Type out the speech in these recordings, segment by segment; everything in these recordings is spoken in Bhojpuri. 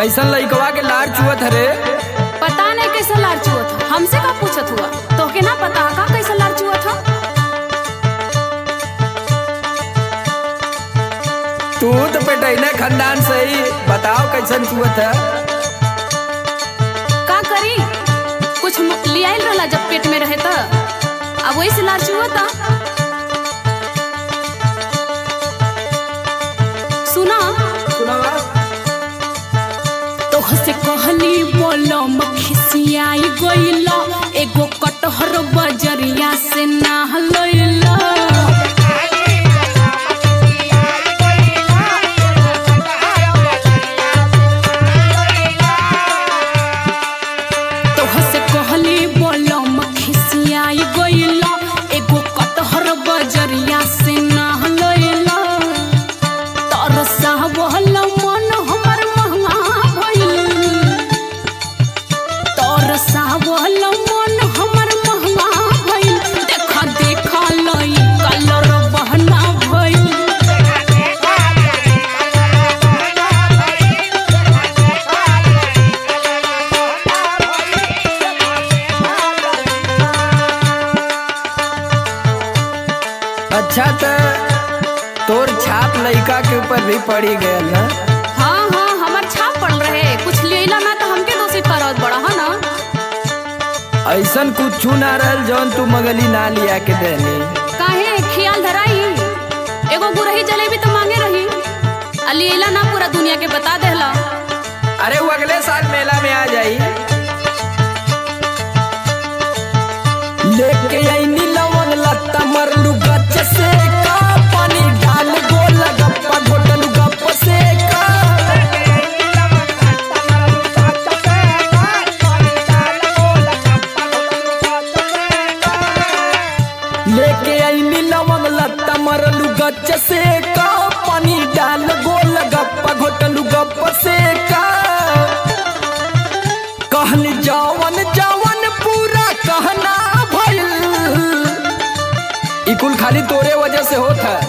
कैसन लइकवा के लार चुअत हरे पता नहीं कैसा लार चुअत ह। हमसे का पूछत हुआ तो के ना पता का कैसा लार चुअत ह? तू तो पेटैने खानदान से ही बताओ कैसन चुअत है का करी कुछ म- लियाइल रहला जब पेट में रहे त अब वही से लार चुअत ह। सुना सुनावा तोहसे कहली बोलो मखिसियाई गइला एगो कटहर बजरिया से ना लइला तोहसे कहली बोलो मखिसियाई गइला एगो कटहर बजरिया से ना लइला तरसा बहल मन हमर महंगा भइल तरसा बहल मन हमर महंगा भइल देखा देखा लई कलर बहना भइल अच्छा तो तोर छाप लइका के ऊपर भी पड़ी गयल ना हाँ हाँ हमर छाप पड़ रहे कुछ लेला ना तो हमके दोषी करत बड़ा है ना ऐसन कुछ ना रहल जौन तू मगली ना लिया के देनी काहे खियाल धराई एगो गुरही जलेबी तो मांगे रही आ लेला ना पूरा दुनिया के बता देला अरे वो अगले साल मेला में आ जाई लेके आईनी लवन लत्ता मरलू गच्छ से का पानी डाल गोल गप्पा घोटलू गप्प से का लेके आईनी लवन लत्ता मरलू गच्छ से का पानी डाल गोल गप्पा घोटलू गप्प से का कहल जवन जवन पूरा कहना भइल ई कुल खाली तोरे वजह से होत है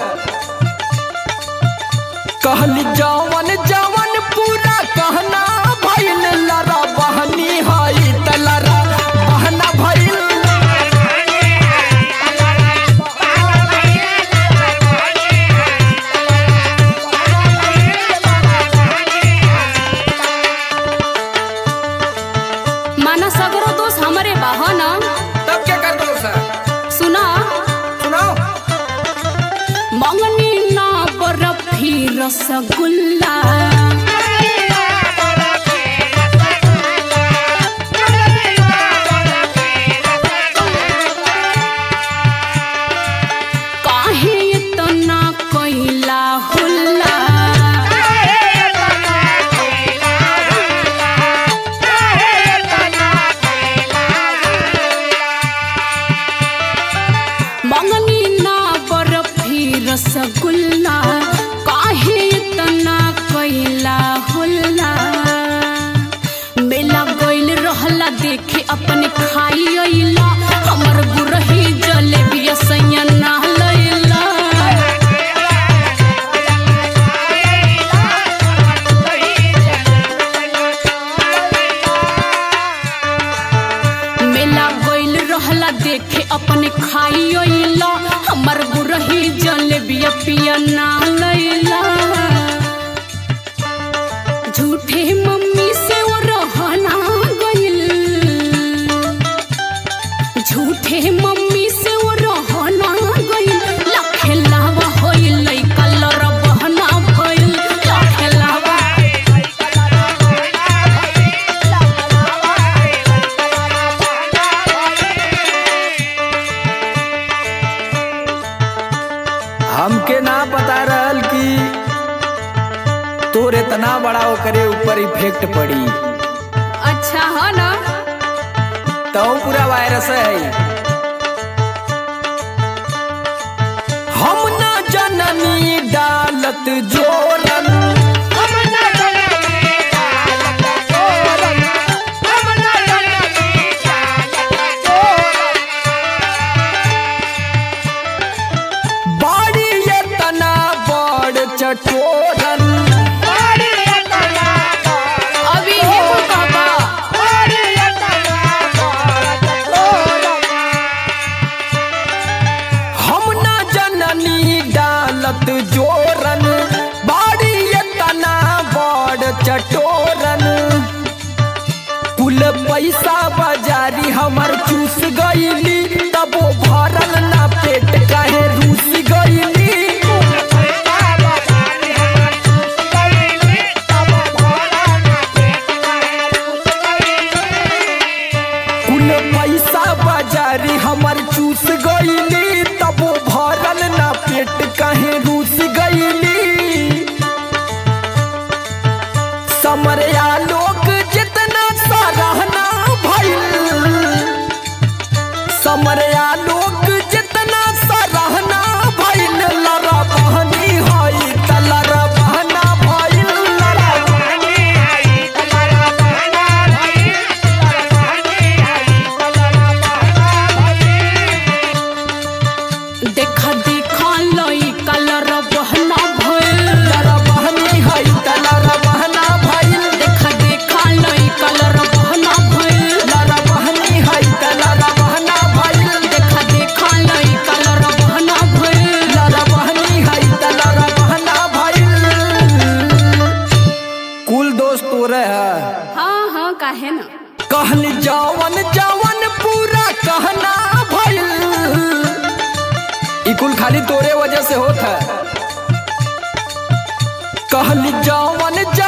कहल जवन जवन पूरा कहना भइल लरा बहनी हई त लरा बहना भइल माना सगरो दोष हमरे बा है ना तब क्या कर दो सर सुना सुनाओ मंगनी ना बर्फी रसगुल्ला काहे इतना कैला हुल्ला मंगनी ना बर्फी रसगुल्ला काहे इतना कैला हुल्ला मेला गइल रहला देखे अपने खाई अइला हमर गुरही जलेबी सैया ना लइला मेला गइल रहला देखे अपने खाई अइला हमर गुरही जलेबी पिया ना लइला झूठे मम्मी से वो रहना गइल झूठे मम्मी से वो रहना गइल लखे लावा होइल कलर बहना भइल लखे लावा हमके ना पता रहल कि तोर इतना बड़ा ओकरे ऊपर इफेक्ट पड़ी अच्छा है ना तो पूरा वायरस है हम ना जननी डालत जोरन बाड़ी ये तना बड़ चटोरन कुल पैसा बाजारी हमर चूस गईली तब वो भरल ना पेट कहे रूस गईली समरिया लोग जितना सराहना भइल समरिया लोग जितना सराहना भइल लड़ा बहनी हई त लड़ा बहना भइल लड़ा देखा देखा लई कलर बहना भइल लड़ा बहनी हई त लड़ा बहना भइल देखा देखा लई कलर बहना भइल लड़ा बहनी हई त लड़ा बहना भइल देखा देखा लई कलर बहना भइल लड़ा बहनी हई त लड़ा बहना भइल कुल दोस्त तोरे है हाँ हाँ काहे ना कहली जवन जवन पूरा कहना भइल ई कुल खाली तोरे वजह से होत है कहली जवन